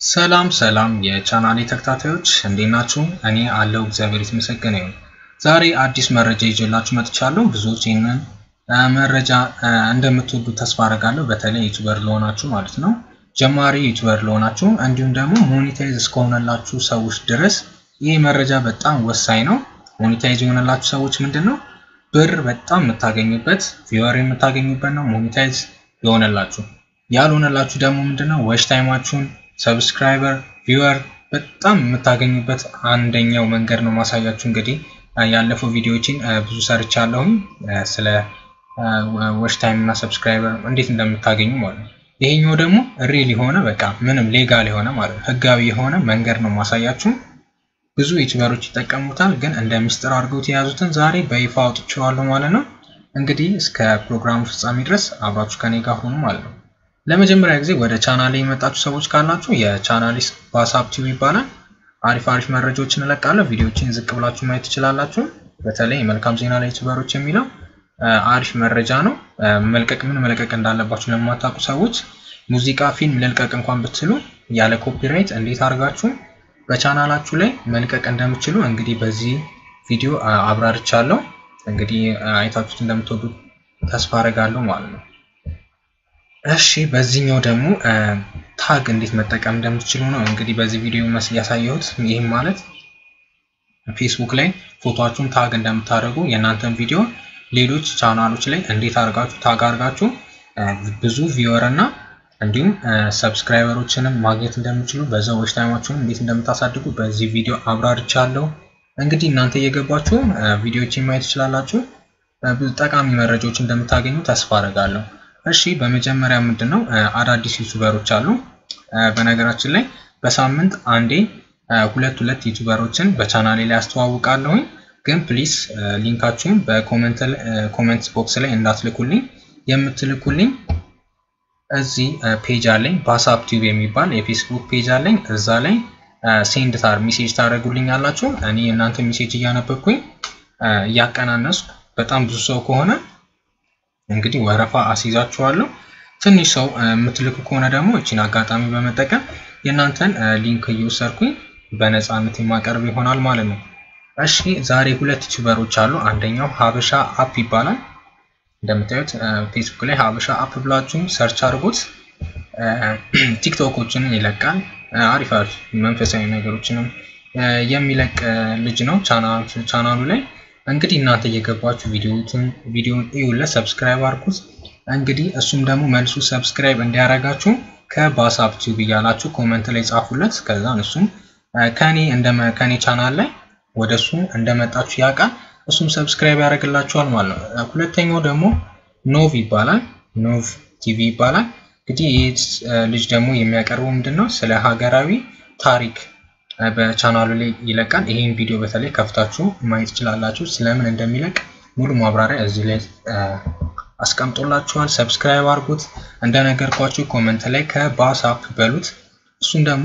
ሰላም ሰላም የቻናሌ ተከታታዮች እንዴት ናችሁ? እኔ አለው እግዚአብሔር የተመሰገነ ይሁን። ዛሬ አዲስ መረጃ ይዤላችሁ መጥቻለሁ። ብዙዎች ይህንን መረጃ እንደምትወዱ ተስፋ አደርጋለሁ። በተለይ ዩቱበር ለሆናችሁ ማለት ነው፣ ጀማሪ ዩቱበር ለሆናችሁ እንዲሁም ደግሞ ሞኔታይዝ እስከሆነላችሁ ሰዎች ድረስ ይህ መረጃ በጣም ወሳኝ ነው። ሞኔታይዝ የሆነላችሁ ሰዎች ምንድን ነው ብር በጣም የምታገኙበት ቪወር የምታገኙበት ነው። ሞኔታይዝ የሆነላችሁ ያልሆነላችሁ ደግሞ ምንድነው ወሽ ታይማችሁን ሰብስክራይበር ቪወር በጣም የምታገኙበት አንደኛው መንገድ ነው ማሳያችሁ። እንግዲህ ያለፈው ቪዲዮዎችን ብዙ ሰርቻለሁኝ ስለ ወሽ ታይም እና ሰብስክራይበር እንዴት እንደምታገኙ ማለት ነው። ይሄኛው ደግሞ ሪል የሆነ በቃ ምንም ሌጋል የሆነ ማለት ነው ህጋዊ የሆነ መንገድ ነው ማሳያችሁ። ብዙ ዩቲዩበሮች ይጠቀሙታል፣ ግን እንደ ሚስጥር አድርገውት የያዙትን ዛሬ በይፋ አውጥቼዋለሁ ማለት ነው። እንግዲህ እስከ ፕሮግራሙ ፍጻሜ ድረስ አብራችሁ ከኔ ጋር ሆኑ ማለት ነው። ለመጀመሪያ ጊዜ ወደ ቻናሌ የመጣችሁ ሰዎች ካላችሁ የቻናሌ ባሳብ ቲቪ ይባላል። አሪፍ አሪፍ መረጃዎችን እለቃለሁ። ቪዲዮዎችን ዝቅ ብላችሁ ማየት ትችላላችሁ። በተለይ መልካም ዜና ለዩቲዩበሮች የሚለው አሪፍ መረጃ ነው። መልቀቅ ምን መልቀቅ እንዳለባችሁ ለማታውቁ ሰዎች ሙዚቃ፣ ፊልም ልልቀቅ እንኳን ብትሉ ያለ ኮፒራይት እንዴት አድርጋችሁ በቻናላችሁ ላይ መልቀቅ እንደምችሉ እንግዲህ በዚህ ቪዲዮ አብራርቻለሁ። እንግዲህ አይታችሁት እንደምትወዱ ተስፋ አደርጋለሁ ማለት ነው። እሺ በዚህኛው ደግሞ ታግ እንዴት መጠቀም እንደምትችሉ ነው እንግዲህ በዚህ ቪዲዮ መስል ያሳየሁት። ይህም ማለት ፌስቡክ ላይ ፎቶችሁን ታግ እንደምታደርጉ የእናንተን ቪዲዮ ሌሎች ቻናሎች ላይ እንዴት አድርጋችሁ ታግ አድርጋችሁ ብዙ ቪወር እና እንዲሁም ሰብስክራይበሮችንም ማግኘት እንደምችሉ በዛው ዎች ታይማችሁን እንዴት እንደምታሳድጉ በዚህ ቪዲዮ አብራርቻለሁ። እንግዲህ እናንተ እየገባችሁ ቪዲዮዎችን ማየት ትችላላችሁ። ብዙ ጠቃሚ መረጃዎች እንደምታገኙ ተስፋ አደርጋለሁ። እሺ በመጀመሪያ ምንድን ነው አዳዲስ ዩቱበሮች አሉ። በነገራችን ላይ በሳምንት አንዴ ሁለት ሁለት ዩቱበሮችን በቻናሌ ላይ አስተዋውቃለሁኝ። ግን ፕሊስ ሊንካችሁን በኮመንት ቦክስ ላይ እንዳትልኩልኝ። የምትልኩልኝ እዚህ ፔጅ አለኝ ባሳብ ቲዩብ የሚባል የፌስቡክ ፔጅ አለኝ። እዛ ላይ ሴንድ ታር ሜሴጅ ታደርጉልኝ አላችሁ። እኔ እናንተ ሜሴጅ እያነበብኩኝ እያቀናነስኩ በጣም ብዙ ሰው ከሆነ እንግዲህ ወረፋ አስይዛችኋለሁ። ትንሽ ሰው የምትልኩ ከሆነ ደግሞ እችን አጋጣሚ በመጠቀም የእናንተን ሊንክ እየወሰድኩኝ በነፃነት የማቀርብ ይሆናል ማለት ነው። እሺ ዛሬ ሁለት ዩቲዩበሮች አሉ። አንደኛው ሀበሻ አፕ ይባላል። እንደምታዩት ፌስቡክ ላይ ሀበሻ አፕ ብላችሁ ሰርች አድርጉት። ቲክቶኮችንም ይለቃል። አሪፍ አሪፍ መንፈሳዊ ነገሮችንም የሚለቅ ልጅ ነው ቻናሉ ላይ እንግዲህ እናንተ እየገባችሁ ቪዲዮን እዩለት፣ ሰብስክራይብ አድርጉት። እንግዲህ እሱም ደግሞ መልሱ ሰብስክራይብ እንዲያደርጋችሁ ከባሳብ ቲዩብ እያላችሁ ኮመንት ላይ ጻፉለት። ከዛ እሱም ከኔ ከኔ ቻናል ላይ ወደ እሱ እንደመጣችሁ ያውቃል። እሱም ሰብስክራይብ ያደርግላችኋል ማለት ነው። ሁለተኛው ደግሞ ኖቭ ይባላል። ኖቭ ቲቪ ይባላል። እንግዲህ ይህ ልጅ ደግሞ የሚያቀርበው ምንድን ነው ስለ ሀገራዊ ታሪክ በቻናሉ ላይ ይለቃል። ይሄን ቪዲዮ በተለይ ከፍታችሁ ማየት ትችላላችሁ። ስለምን እንደሚለቅ ሙሉ ማብራሪያ እዚህ ላይ አስቀምጦላችኋል። ሰብስክራይብ አድርጉት። እንደነገርኳችሁ ኮመንት ላይ ከባሳፕ በሉት። እሱም ደግሞ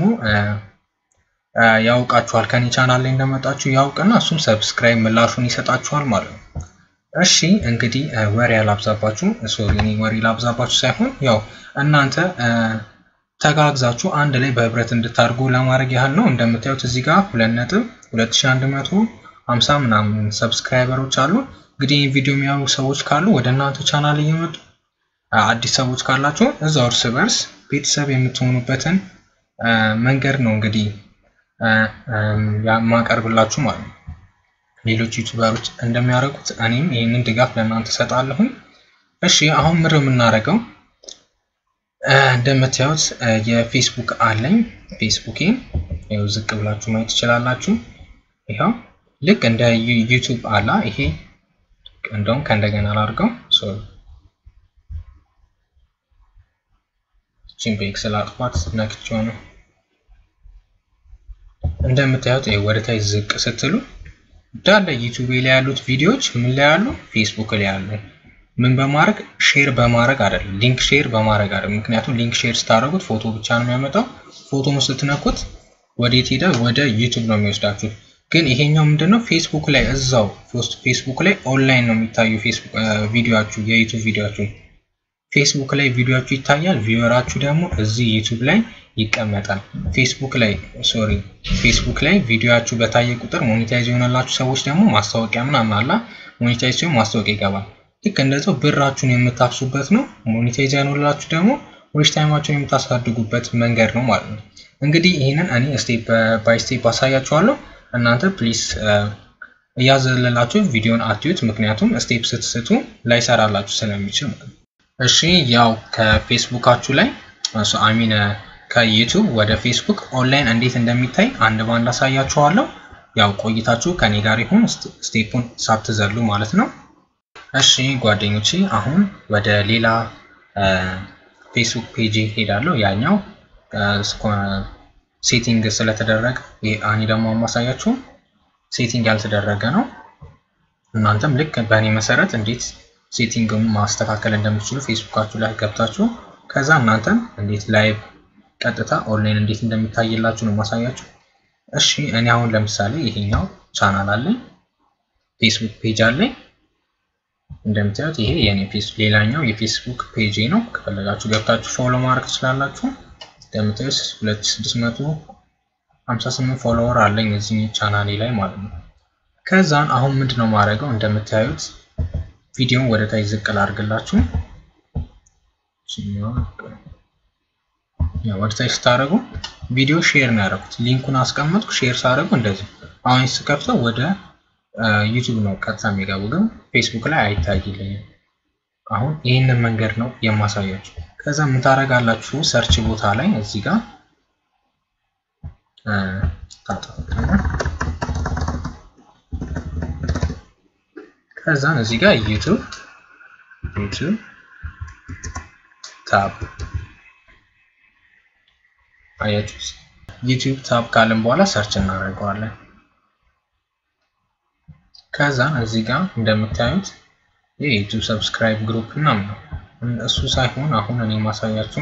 ያውቃችኋል ከኔ ቻናል ላይ እንደመጣችሁ ያውቅና እሱም ሰብስክራይብ ምላሹን ይሰጣችኋል ማለት ነው። እሺ እንግዲህ ወሬ ያላብዛባችሁ፣ ሶሪ እኔ ወሬ ላብዛባችሁ ሳይሆን ያው እናንተ ተጋግዛችሁ አንድ ላይ በህብረት እንድታደርጉ ለማድረግ ያህል ነው። እንደምታዩት እዚህ ጋር ሁለት ነጥብ ሁለት ሺህ አንድ መቶ ሀምሳ ምናምን ሰብስክራይበሮች አሉ። እንግዲህ ይህ ቪዲዮ የሚያዩ ሰዎች ካሉ ወደ እናንተ ቻናል እየመጡ አዲስ ሰዎች ካላችሁ እዛው እርስ በርስ ቤተሰብ የምትሆኑበትን መንገድ ነው እንግዲህ ማቀርብላችሁ ማለት ነው። ሌሎች ዩቱበሮች እንደሚያደርጉት እኔም ይህንን ድጋፍ ለእናንተ እሰጣለሁኝ። እሺ አሁን ምር የምናደርገው እንደምታዩት የፌስቡክ አለኝ። ፌስቡኬ ይኸው ዝቅ ብላችሁ ማየት ትችላላችሁ። ይኸው ልክ እንደ ዩቱብ አላ ይሄ እንደውም ከእንደገና ላድርገው ሶሪ ቺን በኤክሰል አጥፋት ነክቼው ነው። እንደምታዩት ወደ ታች ዝቅ ስትሉ እንዳለ ዩቱብ ላይ ያሉት ቪዲዮዎች ምን ላይ ያሉ ፌስቡክ ላይ ያሉ ምን በማድረግ ሼር በማድረግ አይደለም፣ ሊንክ ሼር በማድረግ አይደለም። ምክንያቱም ሊንክ ሼር ስታደርጉት ፎቶ ብቻ ነው የሚያመጣው። ፎቶን ስትነኩት ወዴት ሄደ? ወደ ዩቱብ ነው የሚወስዳችሁ። ግን ይሄኛው ምንድነው ፌስቡክ ላይ እዛው ፌስቡክ ላይ ኦንላይን ነው የሚታዩ ፌስቡክ ቪዲዮአችሁ የዩቱብ ቪዲዮአችሁ ፌስቡክ ላይ ቪዲዮችሁ ይታያል። ቪወራችሁ ደግሞ እዚህ ዩቱብ ላይ ይቀመጣል። ፌስቡክ ላይ ሶሪ ፌስቡክ ላይ ቪዲዮችሁ በታየ ቁጥር ሞኔታይዝ የሆነላችሁ ሰዎች ደግሞ ማስታወቂያ ምናምን አላ ሞኔታይዝ ሲሆን ማስታወቂያ ይገባል። ልክ እንደዛው ብራችሁን የምታፍሱበት ነው። ሞኔታይዝ ያኖላችሁ ደግሞ ዌች ታይማችሁን የምታሳድጉበት መንገድ ነው ማለት ነው። እንግዲህ ይህንን እኔ ስቴፕ ባይ ስቴፕ አሳያችኋለሁ። እናንተ ፕሊስ እያዘለላችሁ ቪዲዮን አትዩት፣ ምክንያቱም ስቴፕ ስትስቱ ላይሰራላችሁ ስለሚችል ማለት ነው። እሺ ያው ከፌስቡካችሁ ላይ አሚን ከዩቱብ ወደ ፌስቡክ ኦንላይን እንዴት እንደሚታይ አንድ ባንድ አሳያችኋለሁ። ያው ቆይታችሁ ከኔ ጋር ይሁን ስቴፑን ሳትዘሉ ማለት ነው። እሺ ጓደኞቼ አሁን ወደ ሌላ ፌስቡክ ፔጅ ሄዳለሁ። ያኛው ሴቲንግ ስለተደረገ እኔ ደግሞ ማሳያችሁ ሴቲንግ ያልተደረገ ነው። እናንተም ልክ በእኔ መሰረት እንዴት ሴቲንግን ማስተካከል እንደምትችሉ ፌስቡካችሁ ላይ ገብታችሁ ከዛ እናንተም እንዴት ላይቭ ቀጥታ ኦንላይን እንዴት እንደሚታይላችሁ ነው ማሳያችሁ። እሺ እኔ አሁን ለምሳሌ ይሄኛው ቻናል አለኝ፣ ፌስቡክ ፔጅ አለኝ። እንደምታዩት ይሄ የኔ ፌስ ሌላኛው የፌስቡክ ፔጅ ነው። ከፈለጋችሁ ገብታችሁ ፎሎ ማድረግ ትችላላችሁ። እንደምታዩት 2658 ፎሎወር አለኝ እዚህ ቻናሌ ላይ ማለት ነው። ከዛን አሁን ምንድነው ማድረገው እንደምታዩት ቪዲዮን ወደ ታች ዝቅ ላድርግላችሁ። ወደ ታች ስታደርጉ ቪዲዮ ሼር ነው ያደረኩት። ሊንኩን አስቀመጥኩ። ሼር ሳደርጉ እንደዚህ አሁን ስከፍተው ወደ ዩቱብ ነው ቀጥታ የሚገቡ፣ ግን ፌስቡክ ላይ አይታይልኝም። አሁን ይህንን መንገድ ነው የማሳያችሁ። ከዛ ምን ታደርጋላችሁ? ሰርች ቦታ ላይ እዚህ ጋር ከዛን እዚህ ጋር ዩቱብ ዩቱብ ታብ አያችሁ። ዩቱብ ታብ ካልን በኋላ ሰርች እናደርገዋለን። ከዛን እዚህ ጋር እንደምታዩት የዩቱብ ሰብስክራይብ ግሩፕ ምናምን ነው። እሱ ሳይሆን አሁን እኔ ማሳያችሁ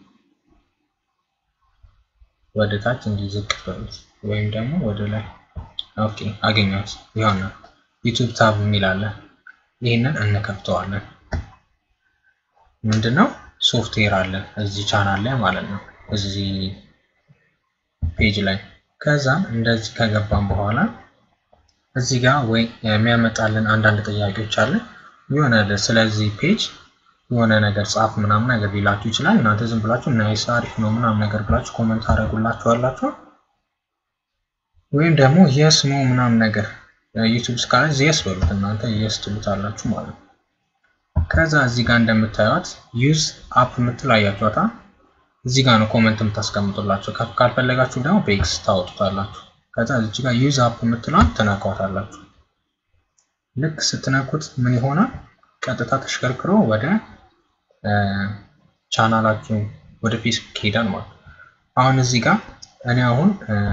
ወደ ታች እንዲዝቅ በሉት ወይም ደግሞ ወደ ላይ። ኦኬ አገኘሁት። ይሆናል ዩቱብ ታብ የሚል አለ። ይህንን እንከፍተዋለን። ምንድነው ሶፍትዌር አለ እዚህ ቻናል ላይ ማለት ነው፣ እዚህ ፔጅ ላይ። ከዛ እንደዚህ ከገባን በኋላ እዚህ ጋር ወይ የሚያመጣልን አንዳንድ ጥያቄዎች አለ። የሆነ ስለዚህ ፔጅ የሆነ ነገር ጻፍ ምናምን ነገር ሊላችሁ ይችላል። እናንተ ዝም ብላችሁ ናይስ አሪፍ ነው ምናምን ነገር ብላችሁ ኮመንት አደረጉላችኋላችሁ። ወይም ደግሞ የስ ነው ምናምን ነገር ዩቱብ እስካለ የስ በሉት እናንተ የስ ትሉታላችሁ ማለት ነው። ከዛ እዚህ ጋር እንደምታዩት ዩዝ አፕ የምትል አያችኋታ። እዚህ ጋር ነው ኮመንት የምታስቀምጡላቸው። ካልፈለጋችሁ ደግሞ በኤክስ ታወጡታላችሁ። ከዛ እዚህ ጋር ዩዝ አፕ የምትሏን ትነኳታላችሁ። ልክ ስትነኩት ምን ይሆናል? ቀጥታ ተሽከርክሮ ወደ ቻናላችሁ ወደ ፌስቡክ ይሄዳል ማለት ነው። አሁን እዚህ ጋር እኔ አሁን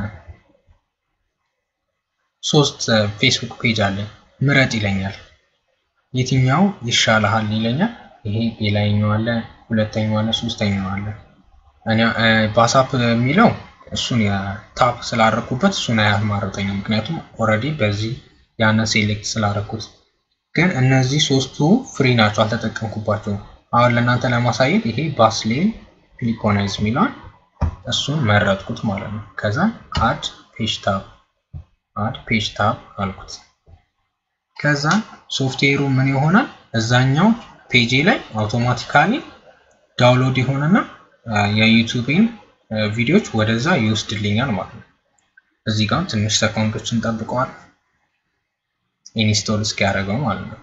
ሶስት ፌስቡክ ፔጅ አለኝ። ምረጥ ይለኛል። የትኛው ይሻልሃል ይለኛል። ይሄ የላይኛው አለ፣ ሁለተኛው አለ፣ ሶስተኛው አለ። እኔ ባሳፕ የሚለው እሱን ታፕ ስላደረኩበት እሱን አያማርጠኝም። ምክንያቱም ኦልሬዲ በዚህ ያንን ሴሌክት ስላደረኩት ግን እነዚህ ሶስቱ ፍሪ ናቸው፣ አልተጠቀምኩባቸውም። አሁን ለእናንተ ለማሳየት ይሄ ባስሌን ፒሊኮናይዝ የሚለውን እሱን መረጥኩት ማለት ነው። ከዛ አድ ፔጅ ታብ አድ ፔጅ ታብ አልኩት። ከዛ ሶፍትዌሩ ምን ይሆናል እዛኛው ፔጄ ላይ አውቶማቲካሊ ዳውንሎድ ይሆንና የዩቱቤን ቪዲዮዎች ወደዛ ይወስድልኛል ማለት ነው። እዚህ ጋር ትንሽ ሰኮንዶችን ጠብቀዋል ኢንስቶል እስኪያደርገው ማለት ነው።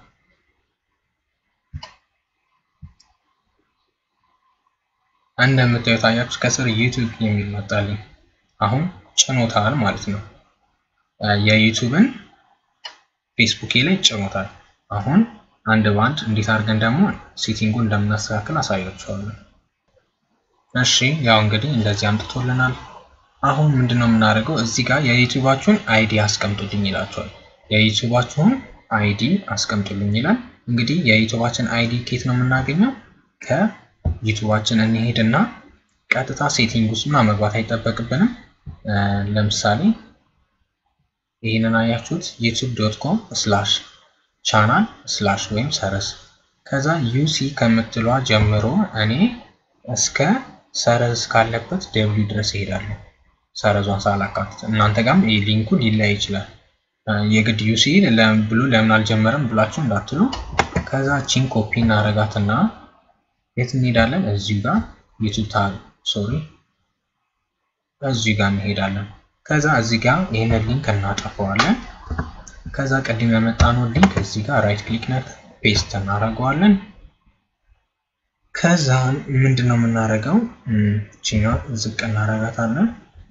እንደምታዩት አያችሁ ከስር ዩቱብ የሚል መጣልኝ። አሁን ጭኖታል ማለት ነው። የዩቱብን ፌስቡኬ ላይ ጭኖታል። አሁን አንድ ባንድ እንዴት አድርገን ደግሞ ሴቲንጉን እንደምናስተካክል አሳያችኋለሁ። እሺ ያው እንግዲህ እንደዚህ አምጥቶልናል። አሁን ምንድነው የምናደርገው? እዚህ ጋር የዩቱባችሁን አይዲ አስቀምጡልኝ ይላችኋል። የዩቱባችሁን አይዲ አስቀምጡልኝ ይላል። እንግዲህ የዩቱባችን አይዲ ኬት ነው የምናገኘው? ከዩቱባችን እንሄድና ቀጥታ ሴቲንግ ውስጥ ምናምን መግባት አይጠበቅብንም። ለምሳሌ ይህንን አያችሁት ዩቱብ ዶት ኮም ስላሽ ቻናል ስላሽ ወይም ሰረዝ ከዛ ዩሲ ከምትሏ ጀምሮ እኔ እስከ ሰረዝ ካለበት ደብሊው ድረስ እሄዳለሁ። ሰረዟን ሳላካትት እናንተ ጋርም ይህ ሊንኩ ሊለያይ ይችላል። የግድ ዩሲ ብሎ ለምን አልጀመረም ብላችሁ እንዳትሉ። ከዛ ቺን ኮፒ እናረጋትና የት እንሄዳለን? እዚሁ ጋር ዩቱብ ታል ሶሪ፣ እዚሁ ጋር እንሄዳለን። ከዛ እዚህ ጋር ይህንን ሊንክ እናጠፈዋለን። ከዛ ቅድም ያመጣነው ሊንክ እዚህ ጋር ራይት ክሊክ ነት ፔስት እናደርገዋለን። ከዛ ምንድን ነው የምናደርገው? ቺኛ ዝቅ እናደርጋታለን።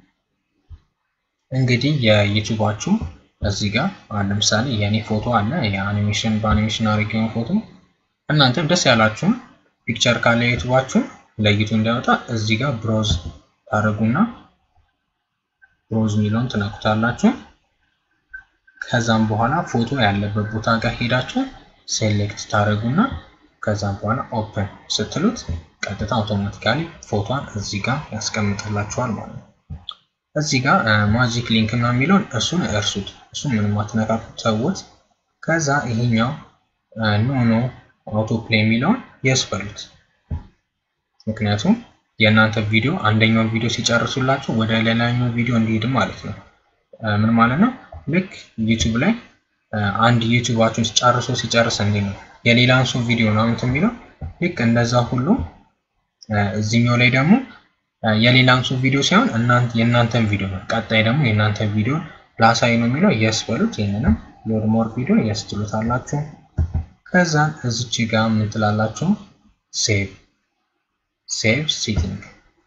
እንግዲህ የዩቱባችሁ እዚህ ጋር ለምሳሌ የእኔ ፎቶ አለ የአኒሜሽን በአኒሜሽን አድርጌውን ፎቶ እናንተም ደስ ያላችሁን ፒክቸር ካለ ዩቱባችሁ ለይቱ እንዲያወጣ እዚህ ጋር ብሮዝ ታደርጉና ብሮዝ ሚለውን ትነኩታላችሁ። ከዛም በኋላ ፎቶ ያለበት ቦታ ጋር ሄዳችሁ ሴሌክት ታደርጉና ከዛም በኋላ ኦፕን ስትሉት ቀጥታ አውቶማቲካሊ ፎቶን እዚህ ጋር ያስቀምጥላችኋል ማለት ነው። እዚህ ጋር ማጂክ ሊንክ ነው የሚለውን እሱን እርሱት። እሱን ምንም አትነካኩት ተውት። ከዛ ይሄኛው ኖ ኖ አውቶ ፕሌይ የሚለውን የስ በሉት። ምክንያቱም የእናንተ ቪዲዮ አንደኛውን ቪዲዮ ሲጨርሱላችሁ ወደ ሌላኛው ቪዲዮ እንዲሄድ ማለት ነው። ምን ማለት ነው? ልክ ዩቱብ ላይ አንድ ዩቱባችሁን ጨርሶ ሲጨርስ እንዴ ነው የሌላን ሰው ቪዲዮ ነው እንትን የሚለው ልክ እንደዛ ሁሉ እዚህኛው ላይ ደግሞ የሌላን ሰው ቪዲዮ ሳይሆን እናንተ የእናንተን ቪዲዮ ነው። ቀጣይ ደግሞ የእናንተን ቪዲዮ ላሳይ ነው የሚለው የስ በሉት። ይህንንም ሎድ ሞር ቪዲዮ የስ ትሉታላችሁ። ከዛን እዚች ጋር ምን ትላላችሁ? ሴቭ ሴቭ ሴቲንግ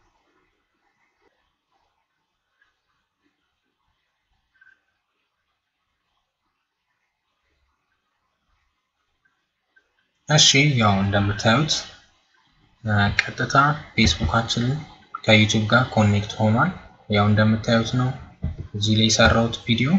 እሺ ያው እንደምታዩት ቀጥታ ፌስቡካችንን ከዩቲዩብ ጋር ኮኔክት ሆኗል። ያው እንደምታዩት ነው እዚህ ላይ የሰራሁት ቪዲዮ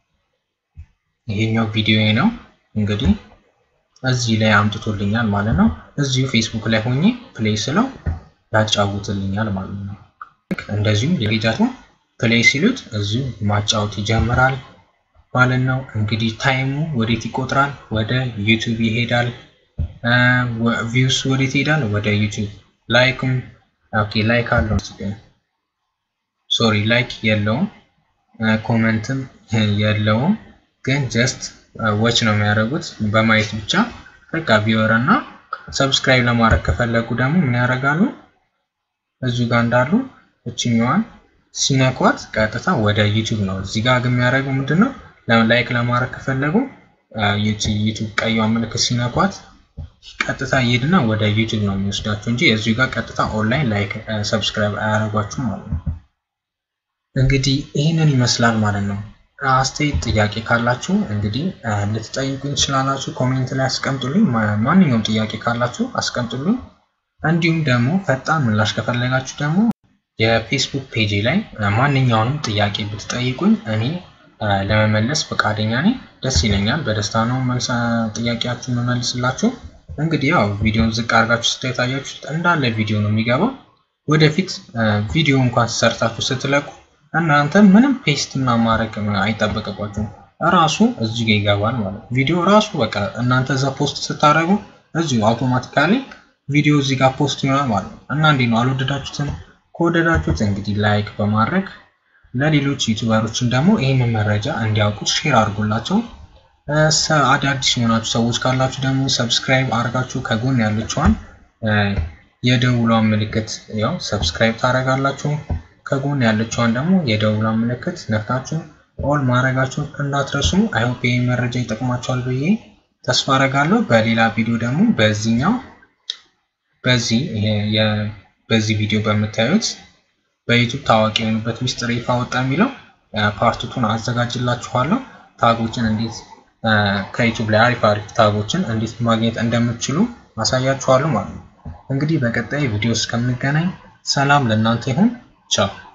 ይሄኛው ቪዲዮ ነው። እንግዲህ እዚህ ላይ አምጥቶልኛል ማለት ነው። እዚሁ ፌስቡክ ላይ ሆኜ ፕሌይ ስለው ያጫውትልኛል ማለት ነው። እንደዚሁም የፔጃቱ ፕሌይ ሲሉት እዚሁ ማጫወት ይጀምራል ማለት ነው። እንግዲህ ታይሙ ወዴት ይቆጥራል? ወደ ዩቲዩብ ይሄዳል። ቪውስ ወዴት ይሄዳል? ወደ ዩቲዩብ። ላይክም ኦኬ ላይክ አለው ሶሪ ላይክ የለውም፣ ኮመንትም የለውም። ግን ጀስት ዎች ነው የሚያደርጉት በማየት ብቻ በቃ ቪወር እና ሰብስክራይብ ለማድረግ ከፈለጉ ደግሞ ምን ያደርጋሉ? እዚሁ ጋር እንዳሉ እችኛዋን ሲነኳት ቀጥታ ወደ ዩቲዩብ ነው። እዚህ ጋር ግን የሚያደርገው ምንድን ነው? ላይክ ለማድረግ ከፈለጉ ዩቲዩብ ቀይዋ ምልክት ሲነኳት ቀጥታ ይሄድና ወደ ዩቲዩብ ነው የሚወስዳቸው እንጂ እዚሁ ጋር ቀጥታ ኦንላይን ላይክ ሰብስክራይብ አያደርጓችሁም ማለት ነው። እንግዲህ ይህንን ይመስላል ማለት ነው። አስተያየት ጥያቄ ካላችሁ እንግዲህ ልትጠይቁኝ ትችላላችሁ። ኮሜንት ላይ አስቀምጡልኝ። ማንኛውም ጥያቄ ካላችሁ አስቀምጡልኝ። እንዲሁም ደግሞ ፈጣን ምላሽ ከፈለጋችሁ ደግሞ የፌስቡክ ፔጅ ላይ ማንኛውንም ጥያቄ ብትጠይቁኝ እኔ ለመመለስ ፈቃደኛ ነኝ። ደስ ይለኛል። በደስታ ነው መልስ ጥያቄያችሁ መመልስላችሁ። እንግዲህ ያው ቪዲዮን ዝቅ አድርጋችሁ ስታዩት እንዳለ ቪዲዮ ነው የሚገባው። ወደፊት ቪዲዮ እንኳን ሰርታችሁ ስትለቁ እናንተ ምንም ፔስት እና ማድረግ አይጠበቅባችሁም። ራሱ እዚህ ጋር ይገባል ማለት ነው። ቪዲዮ ራሱ በቃ እናንተ እዛ ፖስት ስታደርጉ እዚሁ አውቶማቲካሊ ቪዲዮ እዚህ ጋር ፖስት ይሆናል ማለት ነው። እና እንዴት ነው አልወደዳችሁትም? ከወደዳችሁት እንግዲህ ላይክ በማድረግ ለሌሎች ዩቲዩበሮችን ደግሞ ይህንን መረጃ እንዲያውቁት ሼር አድርጎላቸው። አዳዲስ የሆናችሁ ሰዎች ካላችሁ ደግሞ ሰብስክራይብ አድርጋችሁ ከጎን ያለችዋን የደውሏን ምልክት ያው ሰብስክራይብ ታደርጋላችሁ። ከጎን ያለችዋን ደግሞ የደውሏን ምልክት ነክታችሁ ኦል ማድረጋችሁን እንዳትረሱ። አይሆፕ ይህ መረጃ ይጠቅማችኋል ብዬ ተስፋ አደርጋለሁ። በሌላ ቪዲዮ ደግሞ በዚህኛው በዚህ በዚህ ቪዲዮ በምታዩት በዩቱብ ታዋቂ የሆኑበት ሚስጥር ይፋ ወጣ የሚለው ፓርቱቱን አዘጋጅላችኋለሁ። ታጎችን እንዴት ከዩቱብ ላይ አሪፍ አሪፍ ታጎችን እንዴት ማግኘት እንደምትችሉ አሳያችኋለሁ ማለት ነው። እንግዲህ በቀጣይ ቪዲዮ እስከምንገናኝ ሰላም ለእናንተ ይሁን። ቻው